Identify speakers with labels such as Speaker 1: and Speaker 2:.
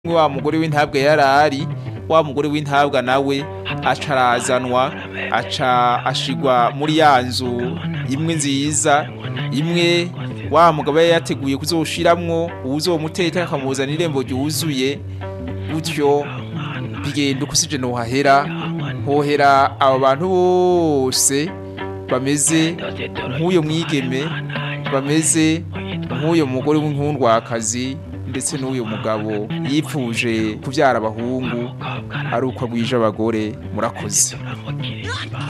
Speaker 1: wa mugore w'intabwa yarari wa mugore w'intabwa nawe aca arazanwa aca ashigwa muri ya nzu imwe nziza imwe wa mugabo yari yateguye kuzoshiramwo uwuzomuteka akamuzana irembo ryuzuye gutyo bigenda uko usije nohahera hohera abo bantu bose bameze nk'uyo mwigeme bameze nk'uyo mugore w'inkundwakazi ndetse n'uyu mugabo yipfuje kubyara abahungu ari uko agwije abagore murakoze